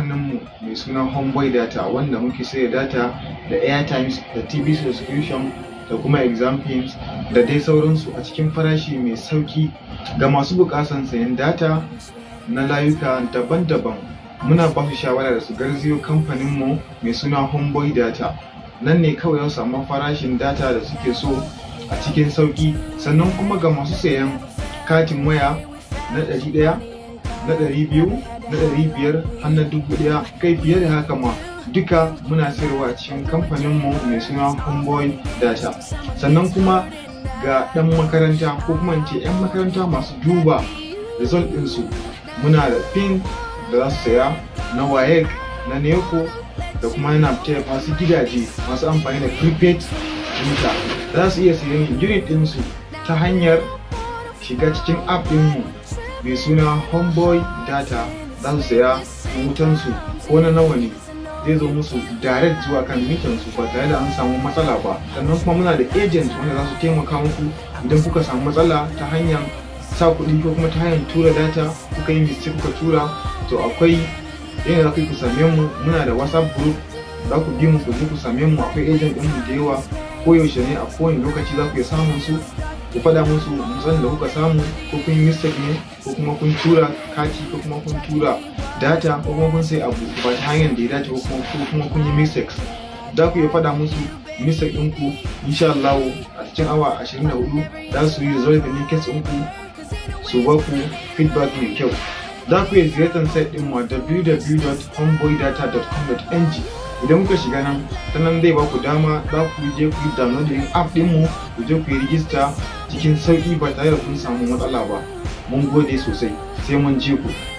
kamfaninmu mai suna homeboy data wanda muke sayar data da airtimes da tv subscription da kuma exam films da dai sauransu a cikin farashi mai sauki ga masu bukasan sayan data na layuka daban-daban muna ba su shawara da su garziyo kamfaninmu mai suna homeboy data nan ne kawai za su samu farashin data da suke so a cikin sauki sannan kuma ga masu sayan katin waya na ɗari ɗaya na ɗari biyu na ɗari biyar har na dubu ɗaya kai fiye da haka ma duka muna sayarwa a cikin kamfaninmu mai suna homeboy data sannan kuma ga ɗan makaranta ko kuma in ce 'yan makaranta masu duba result ɗinsu muna da pin da za su saya na wayek na neco da kuma yana taya masu gidaje masu amfani da prepaid meter za su iya sayan unit ɗinsu ta hanyar shiga cikin app ɗinmu mai suna homeboy data za su saya wutansu ko na nawa ne zai zo musu direct zuwa kan mitansu ba tare da an samu matsala ba sannan kuma muna da agent wanda za su taimaka muku idan kuka samu matsala ta hanyar sa kuɗi ko kuma ta hanyar tura data kuka yi mistake kuka tura to akwai yadda za ku yi ku same mu muna da whatsapp group za ku bi mu ku je ku same mu akwai agent ɗin mu da yawa koyaushe ne a kowane lokaci za ku iya samun su ku faɗa musu matsalar da kuka samu ko kun yi mistake ne ko kuma kun tura kati ko kuma kun tura data ko kuma kun sai abu ba ta hanyar da ya dace ko kuma kun yi mistakes za ku iya faɗa musu mistake ɗinku insha Allah a cikin awa 24 za su yi resolve ne case ɗinku su ba ku feedback mai kyau za ku iya ziyartar site ɗin mu www.homeboydata.com.ng idan kuka shiga nan ta nan zai ba ku dama za ku je ku yi downloading app din mu ku je ku yi rijista cikin sauki ba tare da kun samu matsala ba mun gode sosai sai mun je ku